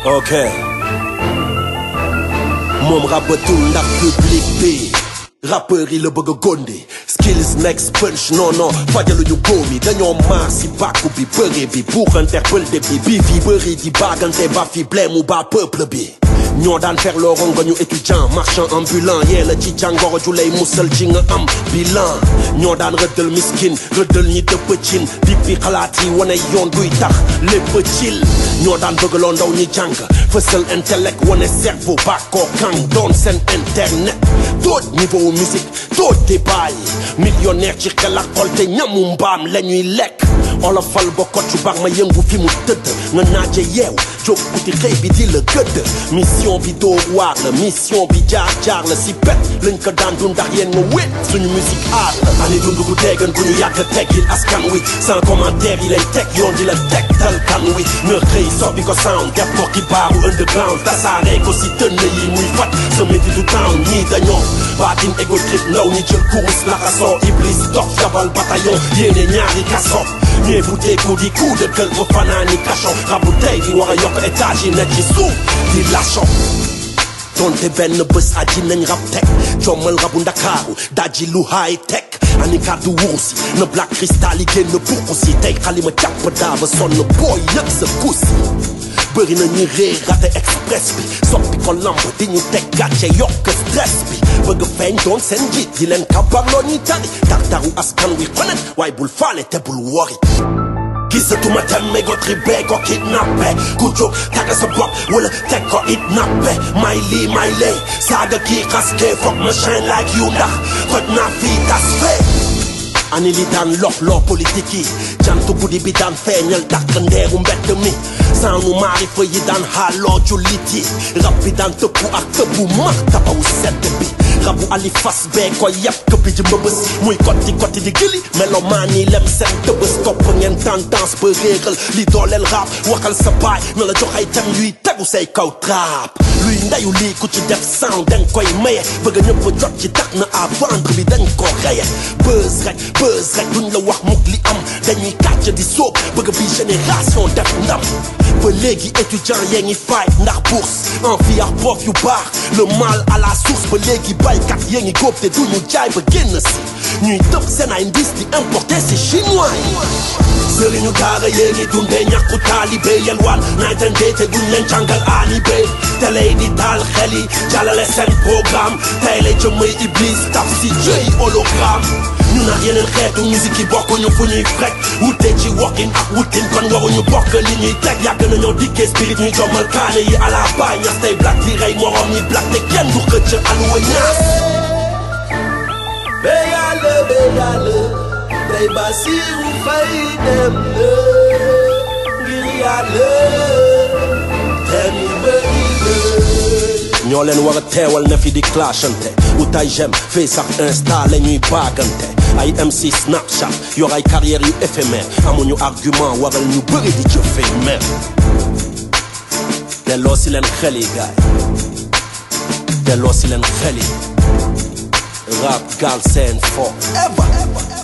ok moom rabatul ndax public bi rappeur yi la bëgg a gonde skills next punch non non fajaluñu góom yi dañoo maar si bàkku bi bëre bi buuxante pëlde bi bii fi bëri di baagante ba fi blème ba peuple bi ñoo daan fer loo rongoñu étudiant marchand ambulant yee la ci jàngoro ju lay musal ci nga am bilan ñoo daan rëddal miskin rëddal ñi dëpp cin dippi xalaat yi wane yoon duy tax lépp cil ñoo daan bëggaloo ndaw ñi jàng fësal intellect wane cerveau bàkkoo kang doon seen internet tooj niveau musique tooj débat yi millionnaire ci xel ak xol te ñamu mbaam la ñuy lekk olofal ba koccu baax ma yëngu fi mu tëdd nga naaje yeew jóg uti xëy bi di la gëdd mission bi doo waar la mission bi jaar jaar la si pet lañ ko daan dund ndax yéen nga wét suñu musique aar la ani dund gu teegan gu ñu yàgg teggil askan wi sans commentaire yi lay teg yoon di la teg tal kan wi nga xëy soppi ko sound def ko xibaaru underground tasaare ko si tënn yi muy fat sa métti du town ñii dañoo baatin ego trip ndaw ñi jël kurus laxasoo iblis dox jabal bataillon yéene ñaari kaso ñee bu teeku di coup de gueule ba fanaani kaso rabu tey di war a yokk étage yi nekk ci suuf di lacho donte benn bés aji nañ rab teg jommal rabu ndakaaru daji lu high tech ani kàddu wurus na black cristal yi génn buqu si tey xalima càpp daa ba sonn booy yëg sa kusi bëri na ñi réer rate express bi soppi ko lamb di ñu teg gàcce yokk stress bi bëgg feeñ doon seen njiit di leen kabarloo ñuy tari tartaru askan wi xonet waaye bul faale te bul wori gisatuma temme go tribe ko kidnappé ku jóg tagga sa bopp wala teg ko it nappe may lii may lee saaga kii xaske foog ma shine like you ndax toj naa fii tas fee ani li daan lox loo politique yi jantu guddi bi daan feeñal dàq ndeeru mbedd mi saanu maarifa yi daan xaaloo jullit yi rab bi daan tëbbu ak tëbbu max tabawu sedd bi rabu ali fas bee ko yàpp këppi ji mbëbës muy kotti kotti di gili melomaan yi lem seen tëbës topp ngeen tendance ba réeral li dooleel rap waxal sa baay na la jox ay tem yuy tegu say kaw trap luy ndayu lii ku ci def sound dañ koy maye bëgg ñëpp jot ci tax na à vendre bi dañ ko reye buzz rek buzz rek duñ la wax mukk li am dañuy kàcc di sóob bëgg bi génération def ndam ba léegi étudiant yee ngi fight ndax bourse en fi ak prof yu baax le mal à la source ba léegi baykat yee ngi góob te duñu jaay ba génn si ñuy tëb seen ay ndis di importer si chinois yi sëriñu daara yee ngi dundee ñàkku taalibe yelwaan night and day te duñ leen jàngal aani be télé di taal xel yi jàllale seen programme tey la jëmmay iblis taf si jëy hologramme ñu nag yeneen xeetu musique yi bokkuñu fu ñuy frek wute ci wokkin ak wutin kon waruñu bokk li ñuy teg yàgg nañoo dikkee spirit ñuy jommal kaane yi à la baay ñax tey black di rey morom ñi black te kenn du xëcc aluwa ñaas be yàlla be yàlla tey Basiru Fay dem na ngir yàlla tem yi bëri na ñoo leen war a teewal ne fi di clashante utay jem fee sax insta la ñuy baagante ay MC Snapchat yor ay carrière yu éphémère amuñu argument waral ñu bëri di jëfee mer delloo si leen xel yi gaay delloo si leen xel yi rap Galsen forever